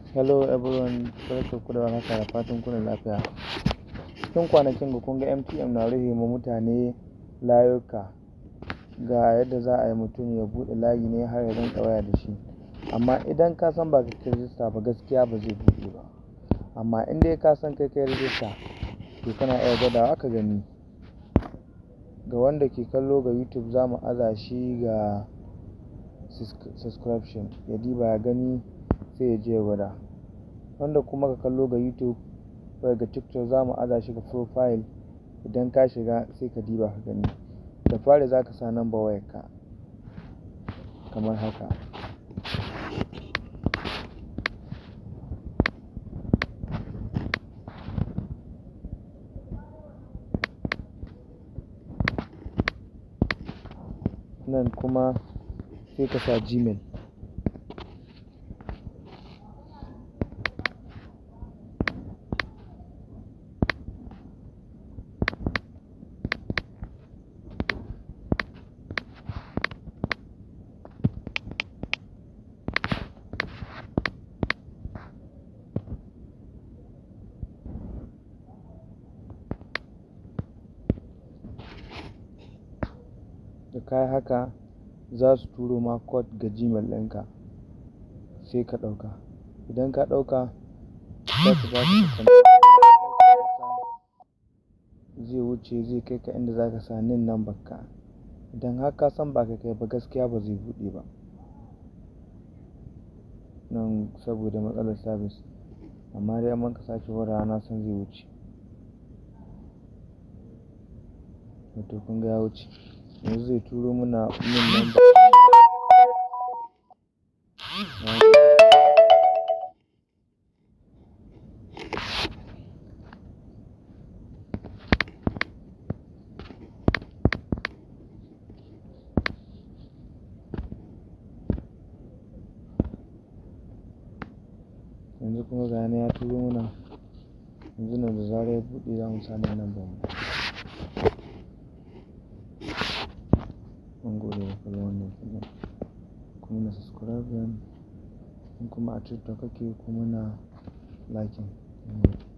Hello everyone, barkanku da warhaka da fatan kuna lafiya. Cikin kwanakin ga kun ga MTN na rufe ma mutane layuka ga yadda za a yi mutum ya buɗe layi ne har ya rinƙa waya da shi. Amma idan ka san ba ka kai rijista ba gaskiya ba zai buɗe ba. Amma in dai ka san kai kai rijista to kana iya gwadawa ka gani. Ga wanda ke kallo ga YouTube za mu aza shi ga subscription ya diba ya gani sai ya je ya gwada. Wanda kuma ka kallo ga YouTube ko ga TikTok za mu aza shi ga profile idan ka shiga sai ka diba ka gani. Da fari za ka sa number wayarka kamar haka. Nan kuma sai ka sa Gmail. Da ka yi haka za su turo ma code ga Gmail ɗinka sai ka ɗauka. Idan ka ɗauka za su ba ka zai wuce zai kai ka inda za ka sa NIN number ka. Idan har ka san ba ka kai ba gaskiya ba zai buɗe ba. Nan saboda matsalar sabis. Amma dai in mun ka sake gwadawa na san zai wuce. To kun ga ya wuce. Yanzu zai turo muna NIN number. Yanzu kuma ga yana ya turo muna. Yanzu nan da zarar ya buɗe za mu sa NIN number mu. Mun gode da kallon wannan bidiyon. Ku mana subscribe in kuma a TikTok kake ku mana liking.